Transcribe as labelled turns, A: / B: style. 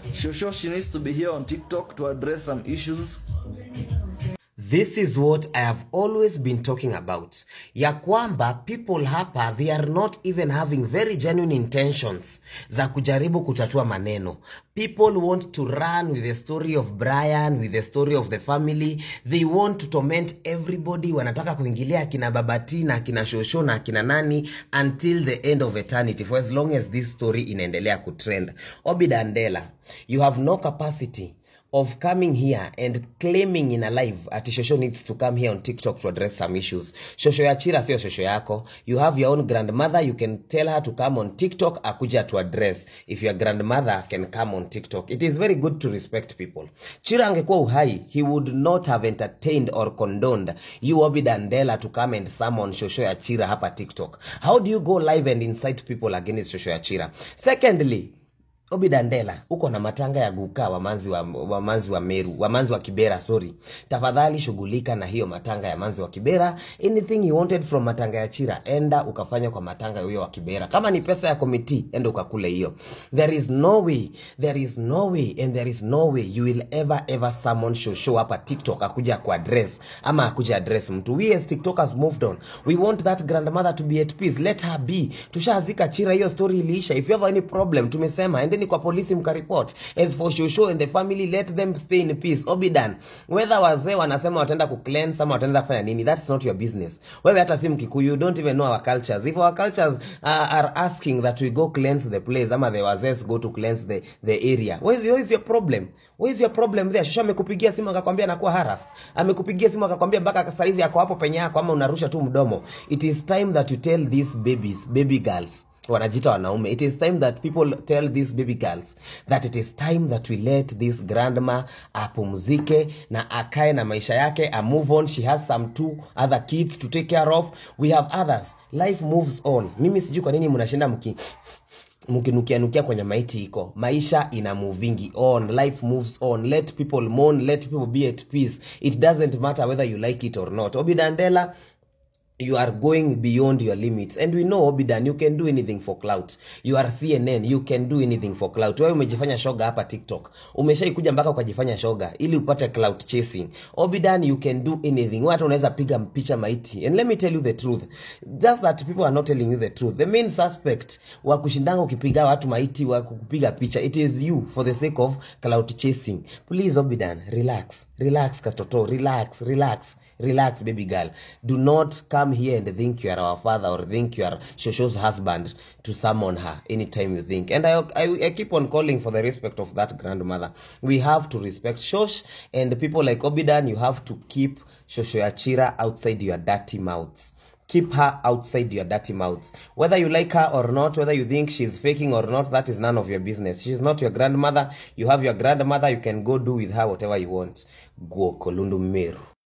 A: Shosho, she needs to be here on TikTok to address some issues.
B: This is what I have always been talking about. Ya kwamba people hapa they are not even having very genuine intentions za kujaribu kutatua maneno. People want to run with the story of Brian, with the story of the family. They want to torment everybody. Wanataka kuingilia akina Babati na akina Shosho na akina nani until the end of eternity for as long as this story inaendelea kutrend. Obi Dandela, you have no capacity of coming here and claiming in a live ati shosho needs to come here on tiktok to address some issues shosho ya chira sio shosho yako you have your own grandmother you can tell her to come on tiktok akuja to address if your grandmother can come on tiktok it is very good to respect people chira angekuwa uhai he would not have entertained or condoned you obi dandela to come and summon shosho ya chira hapa tiktok how do you go live and incite people against shosho ya chira secondly Obi Dandela, uko na matanga ya guka wamanzi wa, wamanzi wa Meru, wamanzi wa Kibera, sorry. Tafadhali shughulika na hiyo matanga ya manzi wa Kibera. Anything you wanted from matanga ya Chira, enda ukafanya kwa matanga huyo wa Kibera. Kama ni pesa ya komiti, enda ukakule hiyo. There is no way, there is no way and there is no way you will ever ever summon Shosho hapa TikTok akuja ku address ama akuja address mtu. We as TikTokers moved on. We want that grandmother to be at peace. Let her be. Tushazika Chira, hiyo story iliisha. If you have any problem, tumesema endeni kwa polisi mkaripot. As for Shosho and the family, let them stay in peace. Obidan, whether wazee wanasema wataenda ku cleanse ama wataenda kufanya nini, that's not your business. Wewe hata si Mkikuyu, you don't even know our cultures. If our cultures uh, are asking that we go cleanse the place ama the wazee go to cleanse the, the area, where is, where is your problem? Where is your problem there? Shosho amekupigia simu akakwambia anakuwa harassed. Amekupigia simu akakwambia mpaka saizi ako hapo penye yako ama unarusha tu mdomo. It is time that you tell these babies, baby girls wanajita wanaume it is time that people tell these baby girls that it is time that we let this grandma apumzike na akae na maisha yake a move on she has some two other kids to take care of we have others life moves on mimi sijui kwa nini mnashinda mki mkinukianukia kwenye maiti iko maisha ina movingi on life moves on let people mourn let people be at peace it doesn't matter whether you like it or not obidandela you are going beyond your limits and we know obidan you can do anything for clout you are cnn you can do anything for clout wewe umejifanya shoga hapa tiktok umeshaikuja mpaka ukajifanya shoga ili upate clout chasing obidan you can do anything Wewe hata unaweza piga picha maiti and let me tell you the truth just that people are not telling you the truth the main suspect wa kushindanga ukipiga watu maiti wa kupiga picha it is you for the sake of clout chasing please obidan relax relax katoto relax relax relax baby girl do not come here and think you are our father or think you are shosho's husband to summon her anytime you think and I, I, I keep on calling for the respect of that grandmother we have to respect shosh and people like obidan you have to keep shosho yachira outside your dirty mouths keep her outside your dirty mouths whether you like her or not whether you think she's faking or not that is none of your business she's not your grandmother you have your grandmother you can go do with her whatever you want go kolundu meru